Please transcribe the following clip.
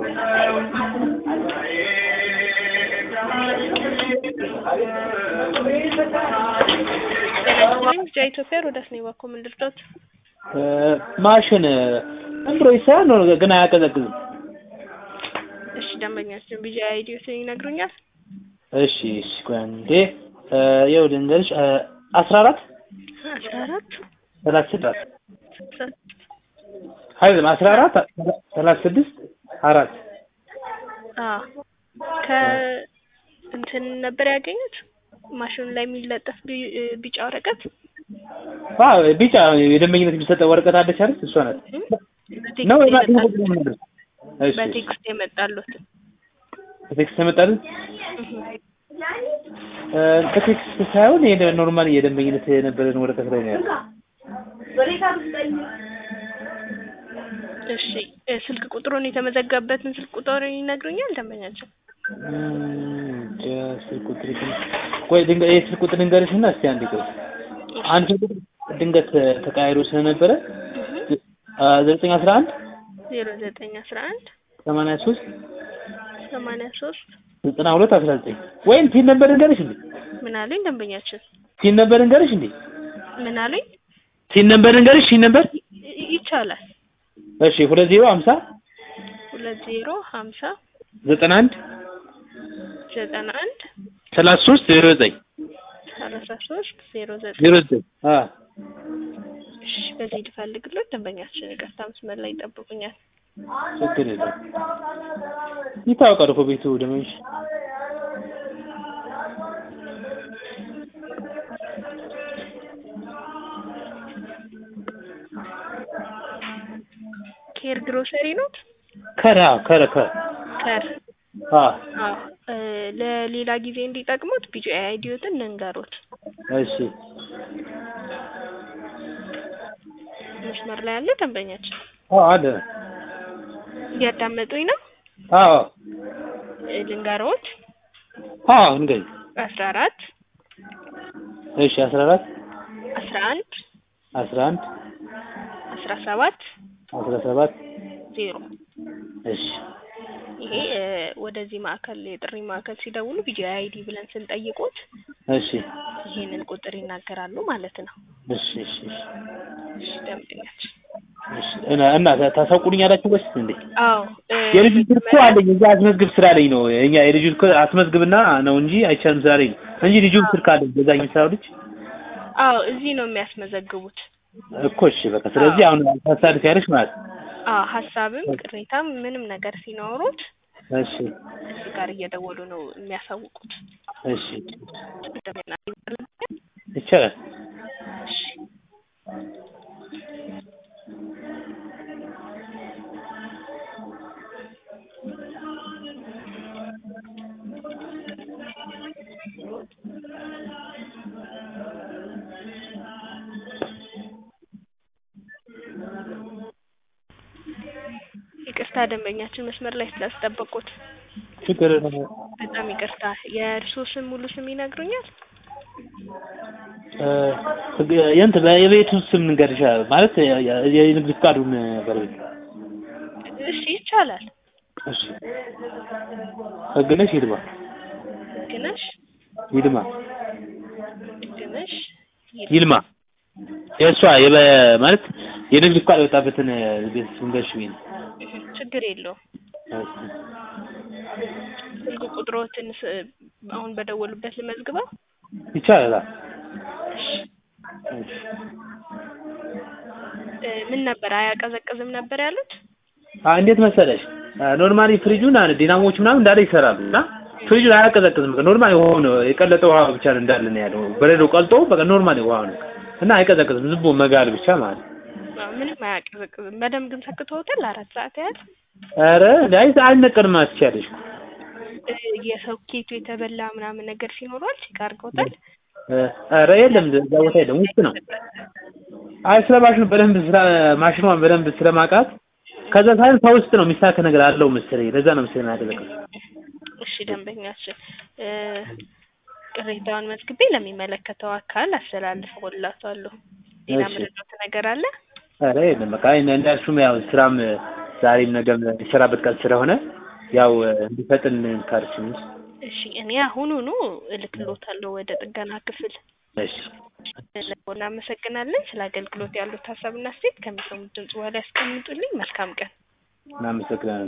ጤናችንም ብቻ ኢትዮጵያ ሮዳስ ነው ባኮ ምን ልርዳት? ማሽን ዝም ብሎ ይሰራል ነው ግን አያቀዘቅዝም። እሺ ደንበኛችን ቢጂ አይዲዮትን ይነግሩኛል? እሺ እሺ ቆይ አንዴ ይኸው ልንገርሽ አስራ አራት አስራ አራት ሰላሳ ስድስት አይደለም አስራ አራት ሰላሳ ስድስት አራት አዎ ከ እንትን ነበር ያገኙት ማሽኑ ላይ የሚለጠፍ ቢ- ቢጫ ወረቀት አዎ ቢጫ የደንበኝነት የሚሰጠው ወረቀት አለች አይደል? እሷ ናት ነው በቴክስት የማሽኑ የመጣ- ቁጥር ነው የምነግርሽ። እሺ በቴክስት የመጣሉት በቴክስት የመጣልን ከቴክስት ሳይሆን ይሄ ኖርማል የደንበኝነት የነበረን ወረቀት ላይ ነው ያለው። እሺ እ ስልክ ቁጥሩን የተመዘገበበትን ስልክ ቁጥር ይነግሩኛል ደንበኛችን? እም፣ እንጃ ስልክ ቁጥር ግን ቆይ ድንገት ይሄ ስልክ ቁጥር ልንገርሽና እስቲ አንድ ቆይ አንድ ስልክ ቁጥር ድንገት ተቀያይሮ ስለነበረ ዘጠኝ አስራ አንድ ዜሮ ዘጠኝ አስራ አንድ ሰማንያ ሶስት ሰማንያ ሶስት ዘጠና ሁለት አስራ ዘጠኝ ወይም ቲን ነበር እንገርሽ እንዴ? ምን አሉኝ ደንበኛችን? ቲን ነበር እንገርሽ እንዴ? ምን አሉኝ? ቲን ነበር እንገርሽ ቲን ነበር ይ- ይቻላል እሺ ሁለት ዜሮ ሀምሳ ሁለት ዜሮ ሀምሳ ዘጠና አንድ ዘጠና አንድ ሰላሳ ሶስት ዜሮ ዘጠኝ ሰላሳ ሶስት ዜሮ ዘጠኝ ዜሮ ዘጠኝ አ እሺ በዚህ ልፈልግሎት ደንበኛችን ይቅርታ መስመር ላይ ይጠብቁኛል። ችግር የለም ይታወቃል እኮ ቤቱ ደመሽ ኬር ግሮሰሪ ኖት ከራ ከረ ከ ከር አ አዎ እ ለሌላ ጊዜ እንዲጠቅሙት ቢጂ አይዲዮትን እንንገሩት። እሺ መስመር ላይ ያለ ደንበኛችን አዎ አለ እያዳመጡኝ ነው። አዎ እ ልንገሮት አዎ እንግዲህ አስራ አራት እሺ አስራ አራት አስራ አንድ አስራ አንድ አስራ ሰባት አስራ ሰባት ዜሮ እሺ ይሄ እ ወደዚህ ማዕከል የጥሪ ማዕከል ሲደውሉ ቢጂ አይዲ ብለን ስንጠይቁት እሺ ይሄንን ቁጥር ይናገራሉ ማለት ነው። እሺ እሺ እሺ እሺ ደንበኛችን እሺ እና እና ታሳውቁልኛላችሁ ወይስ እንዴ? አዎ እ የልጁ ስልክ እኮ አለኝ እዛ አስመዝግብ ስላለኝ ነው። እኛ የልጁ ስልክ አስመዝግብና ነው እንጂ አይቻልም ስላለኝ ነው እንጂ ልጁ ስልክ አለኝ በዛ የሚሰራው ልጅ አዎ እዚህ ነው የሚያስመዘግቡት። እኮ እሺ በቃ ስለዚህ አሁን ታሳልፍ ያለሽ ማለት ነው። አዎ ሀሳብም ቅሬታም ምንም ነገር ሲኖሩት እሺ እዚህ ጋር እየደወሉ ነው የሚያሳውቁት። እሺ እንደገና ይቻላል። እሺ ይቅርታ ደንበኛችን መስመር ላይ ስላስጠበቁት ችግር የለም። በጣም ይቅርታ። የእርስዎ ስም ሙሉ ስም ይነግሩኛል? እ የእንትን የቤቱ ስም ንገርሻ ማለት የ- የ- የንግድ ፍቃዱን ባለቤት እሺ ይቻላል። እሺ ህግነሽ ይልማ ግነሽ ይልማ ግነሽ ይልማ የእሷ የበ ማለት የንግድ ፍቃድ የወጣበትን ቤት ስም ንገርሽ ብዬሽ ነው። ችግር የለውም። እሺ ስልክ ቁጥሮትን ስ- አሁን በደወሉበት ልመዝግበው። ይቻላል። አዎ። እሺ እሺ እ ምን ነበር አያቀዘቅዝም ነበር ያሉት? አ እንዴት መሰለሽ ኖርማሊ ፍሪጁን አለ ዲናሞች ምናምን እንዳለ ይሰራሉ እና ፍሪጁን አያቀዘቅዝም። በቃ ኖርማሊ ውሃ ነው የቀለጠ ውሃ ብቻ ነው እንዳለ ነው ያለው። በረዶ ቀልጦ በቃ ኖርማሊ ውሃ ነው እና አይቀዘቅዝም። ዝም ብሎ መጋል ብቻ ማለት ነው። አዎ፣ ምንም አያቀዘቅዝም። በደንብ ግን ሰክተውታል አራት ሰዓት ያህል ኧረ አይ አይነቀልም ማለት ትችያለሽ። እ የሶኬቱ የተበላ ምናምን ነገር ሲኖረዋል ቼክ አድርገውታል? እ ኧረ የለም እዛ ቦታ የለም ውስጥ ነው። አይ ስለ ማሽኑ በደንብ ስለ ማሽኗን በደንብ ስለማውቃት ከዛ ሳይሆን ከውስጥ ነው የሚሳካ ነገር አለው መሰለኝ። ለዛ ነው መሰለኝ ያደረገው። እሺ ደንበኛችን እ ቅሬታውን መዝግቤ ለሚመለከተው አካል አስተላልፈውላታለሁ። ሌላ እሺ። ምንድነው ነገር አለ? ኧረ የለም በቃ እንዳልሽውም ያው ስራም ዛሬም ነገም የሚሰራበት ቀን ስለሆነ ያው እንዲፈጥን ካልሽኝ እሺ እኔ አሁኑኑ እልክልዎታለሁ ወደ ጥገና ክፍል። እሺ እናመሰግናለን። ስለ አገልግሎት ያሉት ሀሳብና አስተያየት ከሚሰሙት ድምጽ በኋላ ያስቀምጡልኝ። መልካም ቀን። እናመሰግናለን።